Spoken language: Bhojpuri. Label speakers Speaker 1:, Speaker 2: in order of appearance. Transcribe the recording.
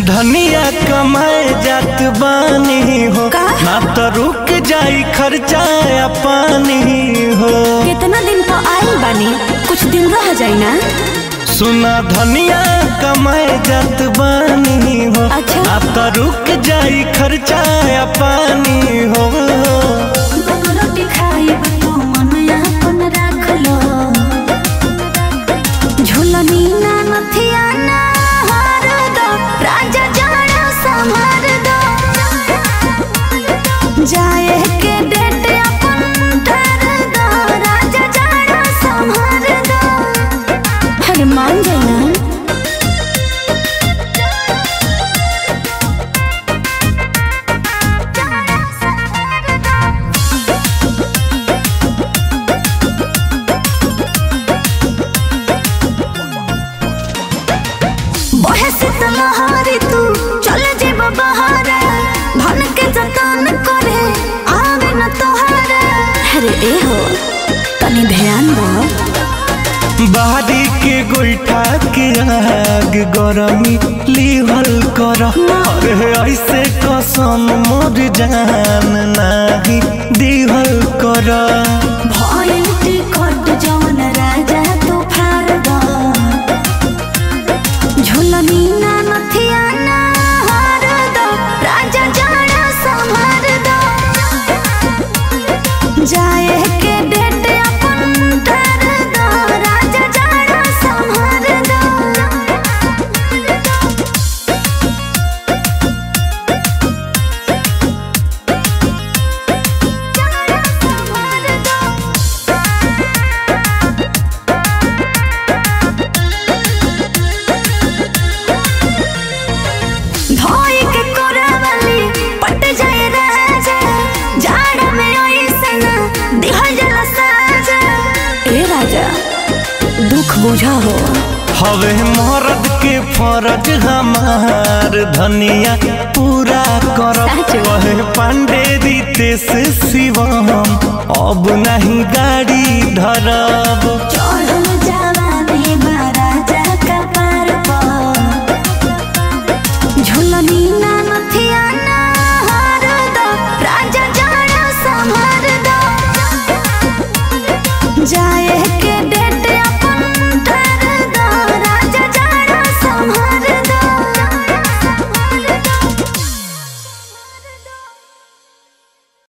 Speaker 1: धनिया कमाए जात बानी हो
Speaker 2: का?
Speaker 1: ना तो रुक जाई खर्चा या पानी हो
Speaker 2: कितना दिन तो आइल बानी कुछ दिन रह जाई ना
Speaker 1: सुना धनिया कमाए जात बानी हो
Speaker 2: अच्छा।
Speaker 1: ना तो रुक जाई खर्चा या पानी हो
Speaker 2: रोटी खाई तो मन अपन राख लो झुलनी ना नथिया ना हार दो राजा जाड़ा संभार दो जाए के डेट अपन धर दो राजा जाड़ा संभार दो अरे मान जाए ना बहे शीतल हारी तू चले जेब बहारे धन के जतन करे आवे न तोहारे अरे ए हो तनी ध्यान दो
Speaker 1: बाहरी के गोईठा के आग गरमी लिहल कर अरे ऐसे कसम मोर जान नाही दिहल कर
Speaker 2: भइल टिकट जवन राजा तू फार दो झुलनी ना नथिया ना हार दो राजा जाड़ा संभार दो जाए के डेट अपन धर दो राजा जाड़ा संभार दो धोई के कोरावली पट जाए राजा जाड़ा में ओइसन दिहल जला साजा ए राजा दुख बुझा हो
Speaker 1: हवे मर्द के फरज हमार धनिया पूरा कर
Speaker 2: साचो।
Speaker 1: वहे पांडे रीते से शिवम अब नहीं गाड़ी धरब